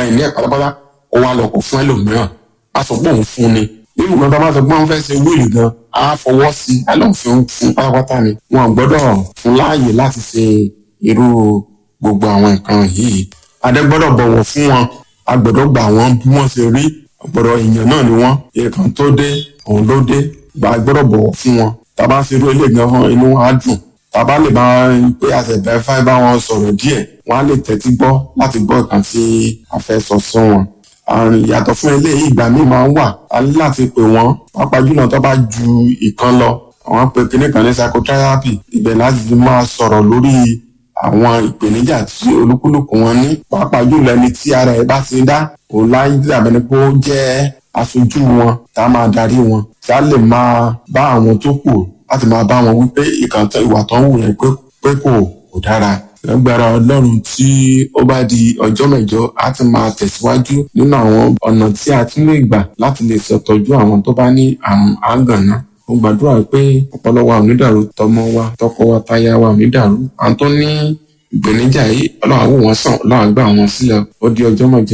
ìní ẹ̀ pátápátá ó wá lọ kó fún ẹlòmíràn á sọ pé òun fún ni nínú kan tó bá sọ pé wọ́n fẹ́ ṣe wíìlì gan á fọwọ́ sí i á lọ́n fi fún pátápátá ni wọn gbọ́dọ̀ fún láàyè láti ṣe irú gbogbo àwọn nǹkan yìí adé gbọ́dọ̀ bọ̀wọ̀ fún wọn a gbọ́dọ̀ gbà wọ́n bí wọ́n ṣe rí ọ̀pọ̀lọpọ̀ èèyàn náà ni wọ́n èèkàn tó dé òun ló dé gbà gbọ́dọ̀ bọ̀wọ̀ fún wọn tàbá ṣe irú ilé gan fún inú wọn á dùn tàbá lè bá pé àtẹ̀bẹ́ fáì bá wọn sọ̀rọ̀ díẹ̀ wọ́n á lè tẹ́tí gbọ́ láti gbọ́ ìkan tí a fẹ́ sọ sí wọn. àrùn ìyàtọ̀ fún eléyìí ìgbà míì máa ń wà a ní láti pè wọ́n pàápàá jùlọ tó bá ju ìkan lọ àwọn pé kinní kan ní psychotherapy ibẹ̀ láti fi máa sọ̀rọ̀ lórí àwọn ìpèníjà tí olúkúlùkù wọn ní pàápàá jùlọ ẹni tí ara ẹ̀ bá ti dá òun láyé dàbẹ̀ ni pé ó jẹ́ aṣojú wọn tá a máa darí wọn tí a lè máa bá àwọn tó kù láti máa bá wọn wípé ìkàntàn ìwà tó ń wù yẹn pé kò kò dára lágbára ọlọ́run tí ó bá di ọjọ́ mẹ́jọ á ti máa tẹ̀síwájú nínú àwọn ọ̀nà tí a tún lè gbà láti lè ṣètọ́jú àwọn tó bá ní àrùn àgànná mo gbàdúrà pé ọpọlọ wa ò ní dàrú tọmọ wa tọkọ wa táyà wa ò ní dàrú àwọn tó ní ìpèníjà yìí ọlọ́run àwò wọn sàn ọlọ́run àgbà wọn sílẹ̀ ó di ọjọ́ mẹ́jọ